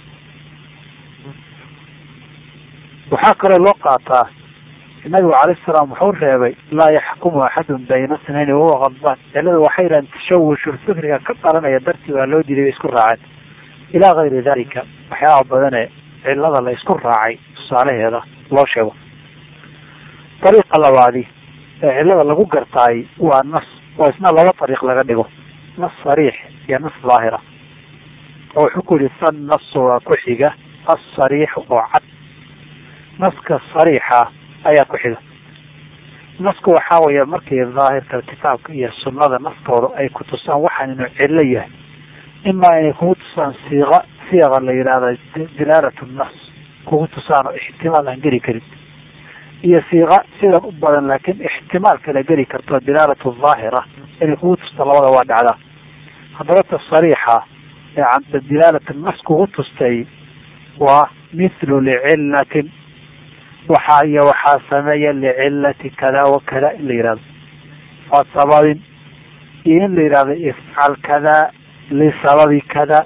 waxaa kaloo loo qaataa nabigu calayh salaam wuxuu reebay laa yaxkumu axadun bayna snayn wahuwa qadbaan cilada waxay yidhahan tashawushul fikriga ka dhalanaya dartii baa loo diiday bay isku raaceen ilaa kayri dalika waxyaaba badane cilada la isku raacay tusaalaheeda loo sheego dariiqa labaadi ee cilada lagu gartaay waa nas oo isna laba dariiq laga dhigo nas sariix iyo nas daahira oo wuxuu ku yihi san nasu waa ku xiga assariix oo cad naska sariixa ayaa ku xiga nasku waxaa weeye markii daahirka kitaabka iyo sunnada naftooda ay ku tusaan waxaan inuu cillo yahay imaa inay kugu tusaan siiqa siiqa la yidhaahda dilaalatu nas kugu tusaan oo ixtimaal aan geli karin iyo siiqa sidan u badan laakiin ixtimaal kala geli karto dilaalatu daahira inay kugu tusta labada waa dhacdaa haddaba ta sariixa ee canta dilaalatu nas kugu tustay waa mithlu licillatin waxaa iyo waxaa sameeya licillati kada wa kada in la yihahdo waa sababin iyo in la yihahdo ifcal kada lisababi kada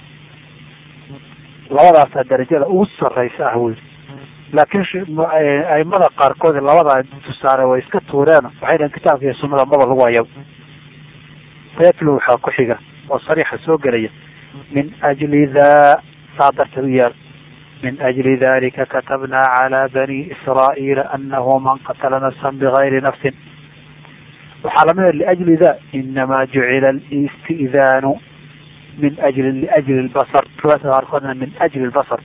labadaasaa darajada ugu sareysa ah wey laakiin aimada qaarkood labada tusaale way iska tuureen waxay dhahen kitaabka iyo sunada maba lagu hayaba sayatlu waxaa ku xiga oo sariixa soo gelaya min ajli daa saa darteed u yaal min ajli dalika katabna cala bani israa'iila anahu man qatala nafsan bigayri nafsin waxaa lamida liajli da inama jucila alisti'daanu min ajli liajli lbasar riwaayadka qaarkoodna min ajli lbasar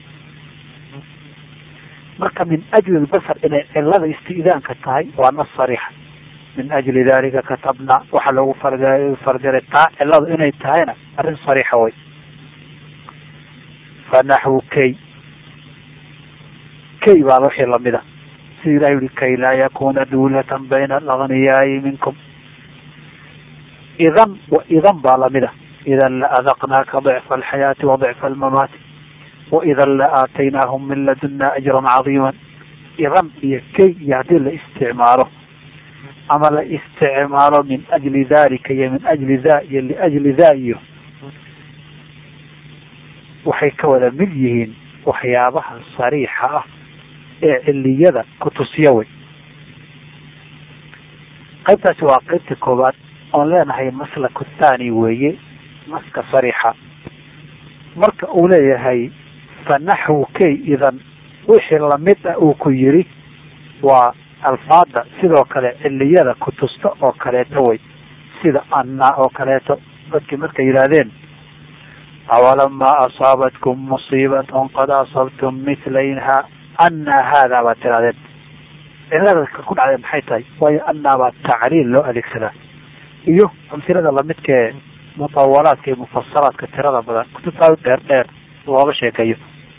marka min ajli lbasar inay cilada isti'daanka tahay waa nas sariixa min ajli dalika katabna waxaa loogu fardiray taa ciladu inay tahayna arrin sariixa way fanaxwu kay kay baa wixii lamida sida ilahi yihi kay laa yakuna duulatan bayna alagniyaai minkum idan idan baa lamida idan la adaqnaaka dicfa alxayaati wa dicfa almamaati waidan la aataynaahum min laduna ajran cadiima idan iyo kay iyo haddii la isticmaalo ama la isticmaalo min ajli dalika iyo min ajli da iyo liajli da iyo waxay ka wada mid yihiin waxyaabaha sariixa ah ee ciliyada kutusiya wey qaybtaasi waa qaybta koowaad oon leenahay maslaku thani weeye maska sariixa marka uu leeyahay fa naxwu kay idan wixii lamid ah uu ku yiri waa alfaada sidoo kale ciliyada kutusta oo kaleeto wey sida anna oo kaleeto dadkii markay yidhaahdeen awalamaa asaabatkum musiibatun qad asabtum mitlayha anna haadaa baad tirahdeen cilada ku dhacdee maxay tahay waayo annaa baa tacliil loo adeegsadaa iyo amsilada lamidkae mutawalaadka iyo mufasalaadka tirada badan kutubtaa dheer dheer looga sheekeeyo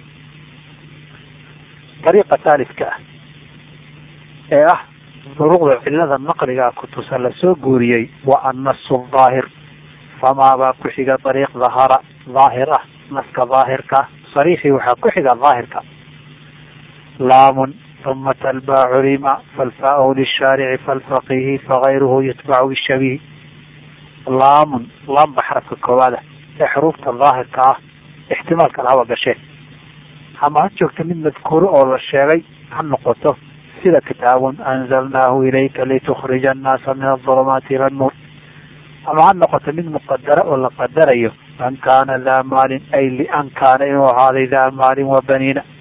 dariiqa taalifka ah ee ah duruqda cilada naqligaa kutusa lasoo guuriyey waa annasu daahir famaabaa ku xiga dariiq dahara daahir ah naska daahirka sariixii waxaa ku xiga daahirka laamun uma talbaa culima falfaa lishaarici falfaqihi fagayruhu yutbacu bishabihi laamun laamba xarafka koowaada ee xuruufta daahirka ah ixtimaalka lahaba gashee ama ha joogto mid madkuuro oo la sheegay ha noqoto sida kitaabun anzalnaahu ilayka litukhrija annaasa min adulumaati ila nuur ama ha noqoto mid muqadara oo la qadarayo man kaana daa maalin ay lian kaana inuu ahaaday daa maalin wa baniina